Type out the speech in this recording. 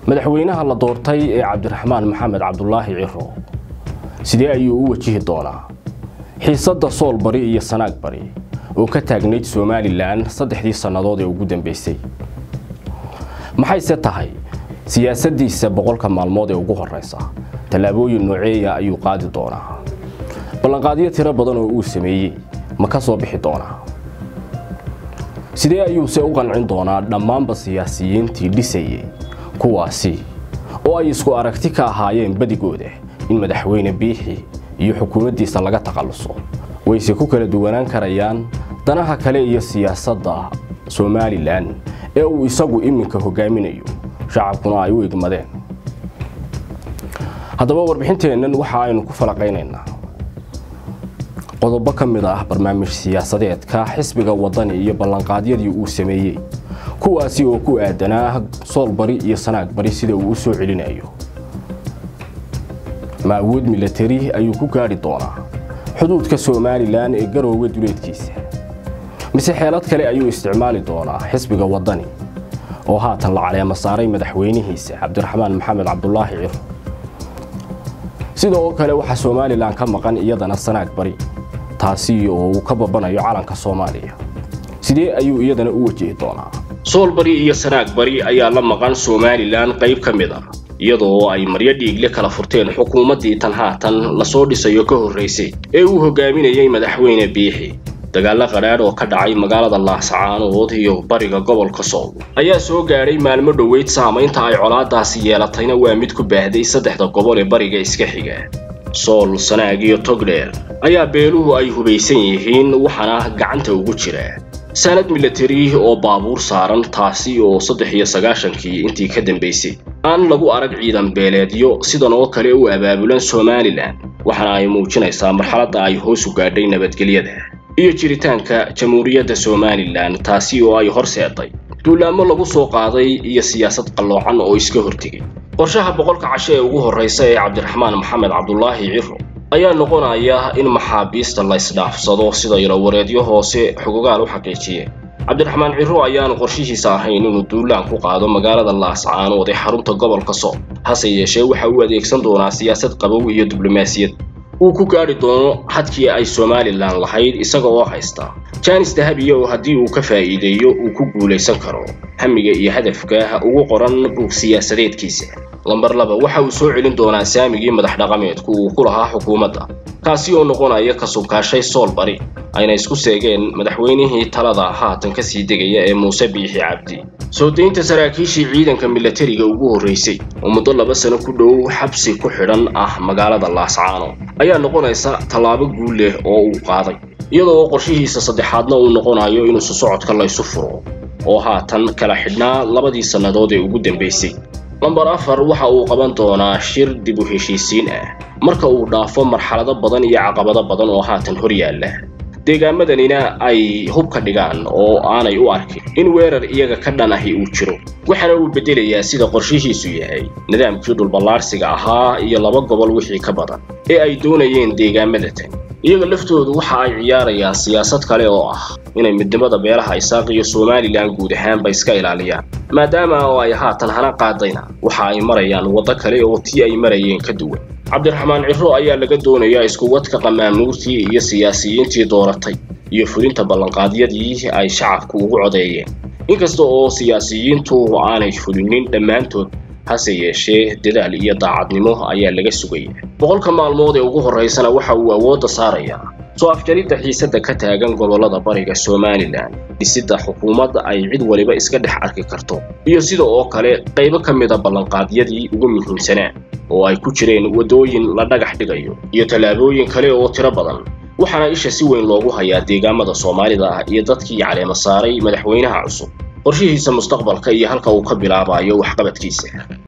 madaxweynaha la doortay ee cabdiraxmaan maxamed cabdulaahi ciro sidee ayuu u wajihi doonaa xiisadda sool bari iyo sanaag bari oo ka taagnayd somalilan saddexdii sannadood ee ugu dambeysay maxayse tahay siyaasaddiisa boqolka maalmood ee ugu horreysa tallaabooyin nooceeya ayuu qaadi doonaa ballanqaadyo tiro badan oo uu sameeyey ma ka soo bixi doonaa sidee ayuuse u qancin doonaa dhammaanba siyaasiyiintii dhisayay kuwaasi oo ay isku aragti ka ahaayeen badigooda in madaxweyne biixi iyo xukuumaddiisa laga takhalluso wayse ku kala duwanaan karayaan danaha kale iyo siyaasadda somalilan ee uu isagu iminka hogaaminayo shacabkuna ay u egmadeen haddaba warbixinteennan waxa aynu ku falaqaynaynaa qodobo ka mid ah barnaamij siyaasadeedka xisbiga waddani iyo ballanqaadyadii uu sameeyey kuwaasi oo ku aadanaa sool bari iyo sanaag bari sida uu u soo celinayo ma awood milatari ayuu ku gaadhi doonaa xuduudka somalilan ee garoowe duleedkiisa mise xeelad kale ayuu isticmaali doonaa xisbiga waddani oo haatan la caleema saaray madaxweynihiisa cabdiraxmaan maxamed cabdulaahi ciro sidoo kale waxaa somalilan ka maqan iyadana sanaag bari taasi oo uu ka babanayo calanka soomaaliya sidee ayuu iyadana u wajihi doonaa sool bari iyo sanaag bari ayaa la maqan somalilan qayb ka mid a iyadoo ay maryo dhiigle kala furteen xukuumaddii tan haatan lasoo dhisayo ka horraysay ee uu hogaaminayey madaxweyne biixi dagaallo qadhaadh oo ka dhacay magaalada laascaanood iyo bariga gobolka sool ayaa soo gaadhay maalmo dhoweyd saamaynta ay colaadaasi yeelatayna waa mid ku baahday saddexda gobol ee bariga iska xiga sool sanaag iyo togdheer ayaa beeluhu ay hubaysan yihiin waxaana gacanta ugu jira sanad milatari oo baabuur saaran taasi oo saddex iyo sagaashankii intii ka dambaysay aan lagu arag ciidan beeleedyo sidan oo kale u abaabulan somalilan waxaana ay muujinaysaa marxaladda ay hoos u gaadhay nabadgelyada iyo jiritaanka jamhuuriyadda somalilan taasi oo ay horseeday duulaamo lagu soo qaaday iyo siyaasad qalloocan oo iska hortegay qorshaha boqolka casho ee ugu horraysa ee cabdiraxmaan maxamed cabdulaahi ciro ayaa noqonaya in maxaabiista la isdhaafsado sida ilowareedyo hoose xogogaal u xaqiijiyeen cabdiraxmaan ciro ayaanu qorshihiisa ahayn inuu duulaan ku qaado magaalada laascaanood ee xarunta gobolka sool hase yeeshee waxa uu adeegsan doonaa siyaasad qabow iyo diblomaasiyad uu ku gaadhi doono xadkii ay somalilan lahayd isaga oo haysta jaanis dahabiya oo haddii uu ka faa'iideeyo uu ku guulaysan karo hamiga iyo hadafka ugu qoran buug siyaasadeedkiisa lambar laba waxa uu soo celin doonaa saamigii madax dhaqameedku uu ku lahaa xukuumadda kaasi oo noqonaya ka subkaashay sool bari ayna isku seegeen madaxweynihii talada haatan ka sii degaya ee muuse biixi cabdi soo daynta saraakiishii ciidanka milatariga ugu horraysay oo muddo laba sano ku dhow xabsi ku xidhan ah magaalada laascaano ayaa noqonaysa tallaabo guul leh oo uu qaaday iyadoo qorshihiisa saddexaadna uu noqonayo inuu susocodka laysu furo oo haatan kala xidhnaa labadii sannadood ee ugu dambaysay lambar afar waxa uu qaban doonaa shir dib u heshiisiin ah marka uu dhaafo marxalado badan iyo caqabado badan oo haatan hor yaalla deegaamadanina ay hub ka dhigaan oo aanay u arkin in weerar iyaga ka dhan ahi uu jiro waxaana uu beddelayaa sida qorshihiisu yahay nidaamkii dhulballaarsiga ahaa iyo laba gobol wixii ka badan ee ay doonayeen deegaamada tan iyaga laftoodu waxa ay ciyaarayaan siyaasad kale oo ah inay midnimada beelaha isaaq iyo somalilan guud ahaanba iska ilaaliyaan maadaama oo ay haatan hana qaadayna waxa ay marayaan waddo kale oo tii ay marayeen ka duwan cabdiraxmaan ciro ayaa laga doonayaa iskuwadka qamaamuurtii iyo siyaasiyiintii dooratay iyo fulinta ballanqaadyadii ay shacabku ugu codeeyeen inkasta oo siyaasiyiintu aanay fulinin dhammaantood hase yeeshee dadaal iyo daacadnimo ayaa laga sugaya boqolka maalmood ee ugu horraysana waxa uu awoodda saarayaa soo afjaridda xiisadda ka taagan gobollada bariga somalilan dhisidda xukuumadda ay cid waliba iska dhex arki karto iyo sida oo kale qaybo ka mida ballanqaadyadii ugu muhiimsanaa oo ay ku jireen waddooyin la dhagax dhigayo iyo tallaabooyin kale oo tiro badan waxaana isha si weyn loogu hayaa deegaamada soomaalida ah iyo dadkii caleema saaray madaxweynaha cusub qorshihiisa mustaqbalka iyo halka uu ka bilaabayo waxqabadkiisa